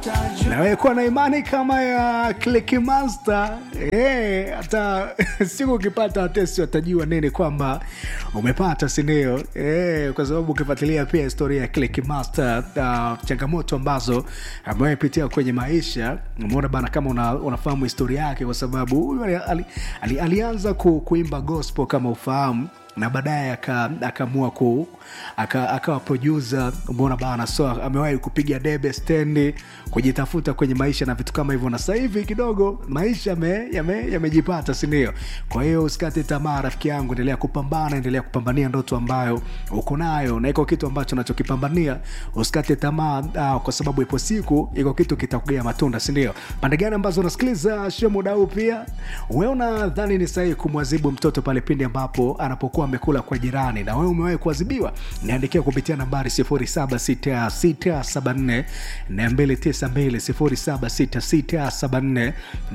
nawekuwa na imani kama ya Click Master eh, hata siku ukipata watesi watajua nini kwamba umepata, sindio? Eh, kwa sababu ukifuatilia pia historia ya Click Master, uh, changamoto ambazo amewahipitia kwenye maisha, umeona bana, kama una, unafahamu historia yake, kwa sababu huyu ali, ali, ali, alianza ku, kuimba gospel kama ufahamu na baadaye akaamua ku akawa aka producer umeona bana, so amewahi kupiga debe stendi, kujitafuta kwenye maisha na vitu kama hivyo, na sasa hivi kidogo maisha yamejipata, yame, si ndio? Kwa hiyo usikate tamaa rafiki yangu, endelea kupambana, endelea kupambania ndoto ambayo uko nayo, na iko kitu ambacho unachokipambania usikate tamaa, uh, kwa sababu ipo siku iko kitu kitakugea matunda, si ndio? Pande gani ambazo unasikiliza show muda huu, pia wewe unadhani ni sahihi kumwadhibu mtoto pale pindi ambapo anapokuwa amekula kwa jirani, na wewe umewahi kuadhibiwa? Niandikia kupitia nambari 076674 292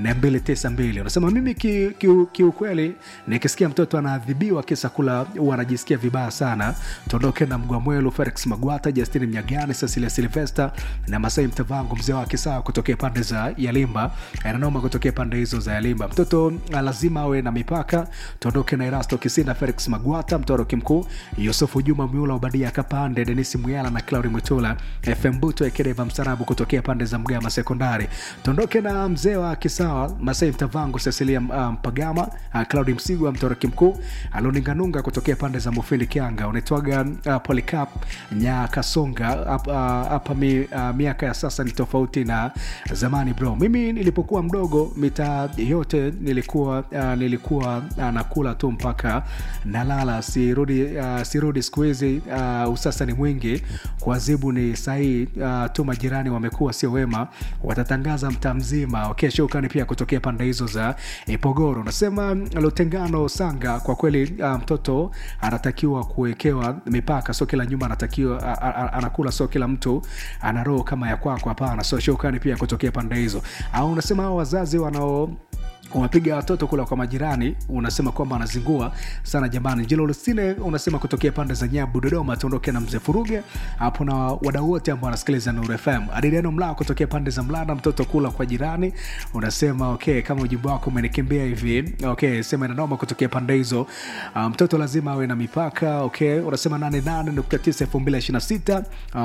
076674 unasema mimi kiukweli, ki, ki nikisikia mtoto anaadhibiwa kisa kula huwa anajisikia vibaya sana. Tuondoke na Mgwamwelu, Felix Magwata, Justin Mnyagani, Cecilia Silvester na Masai Mtavangu, mzee wa Kisaa kutokea pande za Yalimba, ananoma kutokea pande hizo za Yalimba. Mtoto lazima awe na mipaka. Tuondoke na Erasto Kisina, Felix Magwata, mtoroki mkuu Yusufu Juma Miula, Obadia Kapande, Denis Muyala na Claudi Mwitula, FM Buto Ekedeva Msarabu kutokea pande za Mgama Sekondari. Tuondoke na mzee wa Kisawa, Masai Mtavangu, Cecilia Mpagama, um, uh, Claudi Msigwa, mtoroki mkuu Aloninganunga kutokea pande za Mufindi Kianga. Unaitwaga uh, Polycap Nyakasonga hapa uh, mi, uh, miaka ya sasa ni tofauti na zamani bro. Mimi nilipokuwa mdogo mitaa yote nilikuwa uh, nilikuwa uh, nakula tu mpaka nalala, sirudi uh, sirudi siku hizi uh, usasa ni mwingi, kuadhibu ni sahihi uh, tu majirani wamekuwa sio wema, watatangaza mtaa mzima. Okay, shukrani pia kutokea pande hizo za Ipogoro. Nasema Lutengano Sanga, kwa kweli uh, mtoto anatakiwa kuwekewa mipaka, sio kila nyumba anatakiwa uh, uh, anakula, sio kila mtu ana roho kama ya kwako, hapana. So shukrani pia kutokea pande hizo. Au unasema hao wazazi wanao unapiga watoto kula kwa majirani, unasema kwamba anazingua sana jamani. Jilo Lusine unasema kutokea pande za Nyabu, Dodoma. Tuondoke na mzee Furuge hapo na wadau wote ambao wanasikiliza Nuru FM. Adiliano Mlaa kutokea pande za Mlanda, mtoto kula kwa jirani, unasema okay, kama ujumbe wako umenikimbia hivi okay, sema nanoma kutokea pande hizo. Mtoto um, lazima awe na mipaka okay. Unasema 88.9 2026.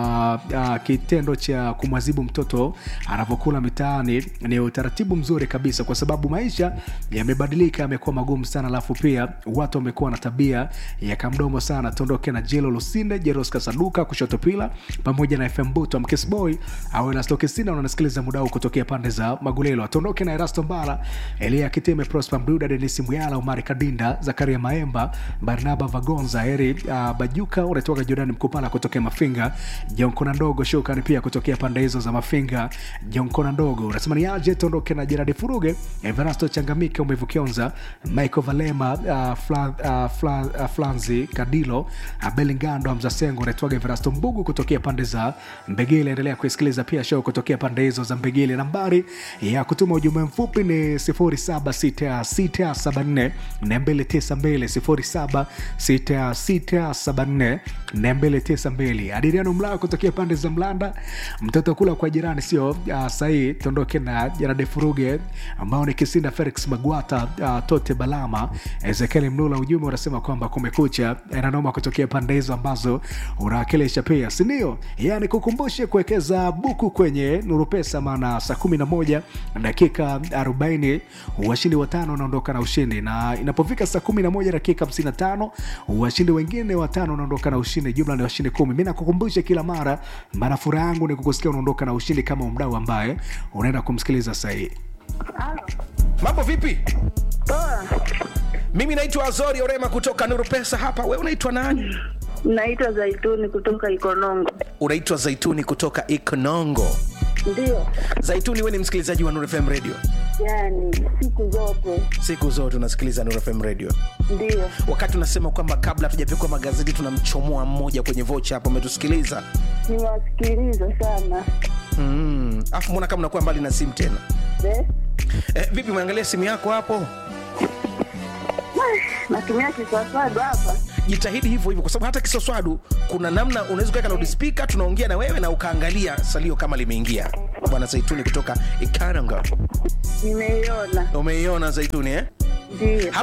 Uh, uh, kitendo cha kumwadhibu mtoto anavyokula mitaani ni utaratibu mzuri kabisa, kwa sababu maisha yamebadilika, yamekuwa magumu sana, alafu pia watu wamekuwa na tabia ya kamdomo sana. Tuondoke na Jelo Lusinde, Jeroska Saduka kushoto pila pamoja na FM Buto Mkesboy au na Stokesina, unasikiliza muda huu kutokea pande za Magulelo. Tuondoke na Erasto Mbala, Elia Kiteme, Prosper Mduda, Denis Muyala, Omari Kadinda, Zakaria Maemba, Barnaba Vagonza, Heri uh, Bajuka, unatoka Jordan Mkupala kutokea Mafinga, Jonkona Ndogo Shukani pia kutokea pande hizo za Mafinga, Jonkona Ndogo unasema ni aje. Tuondoke na Jeradi Furuge, Everasto Changamike, Umevukionza, Michael Valema, uh, Fla, uh, Fla, uh, Flanzi Kadilo, uh, Belingando, Mzasengo, unaitwaga Everasto Mbugu kutokea pande za Mbegile. Endelea kuisikiliza pia show kutokea pande hizo za Mbegile. Nambari ya kutuma ujumbe mfupi ni 076674 292 076674 292. Adiriano Mlaa kutokea pande za Mlanda, mtoto kula kwa jirani sio uh, sahihi. Tuondoke na Jarade Furuge ambao ni Kisinda Felix Magwata, uh, Tote Balama, Ezekiel Mlula. Ujumbe unasema kwamba kumekucha, nanoma kutokea pande hizo ambazo unawakilisha pia, sindio? Yani kukumbushe kuwekeza buku kwenye Nuru Pesa, maana saa 11 dakika 40 washindi watano wanaondoka na ushindi, na inapofika saa 11 dakika 55 washindi wengine watano wanaondoka na ushindi, jumla ni washindi kumi. Mi nakukumbusha kila mara, maana furaha yangu ni kukusikia unaondoka na ushindi kama mdau ambaye unaenda kumsikiliza sahii. Mambo vipi? Poa. Mimi naitwa Azori Orema kutoka Nuru Pesa hapa. Wewe unaitwa nani? Naitwa Zaituni kutoka Ikonongo. Unaitwa Zaituni kutoka Ikonongo. Ndio, Zaituni, wewe ni msikilizaji wa Nuru FM Radio? yani siku zote Siku zote unasikiliza Nuru FM Radio. ndio. Wakati unasema kwamba kabla hatujapikwa magazeti tunamchomoa mmoja kwenye vocha hapo, umetusikiliza Niwasikiliza sana mm. Afu mbona kama unakuwa mbali na simu tena Eh, eh, vipi, umeangalia simu yako hapo? natumia kiswaswadu hapa jitahidi hivyo hivyo, kwa sababu hata kisoswadu kuna namna unaweza kuweka loudspeaker, tunaongea na wewe na ukaangalia salio kama limeingia. bwana zaituni kutoka ikaranga Nimeiona, umeiona zaituni eh? ndio.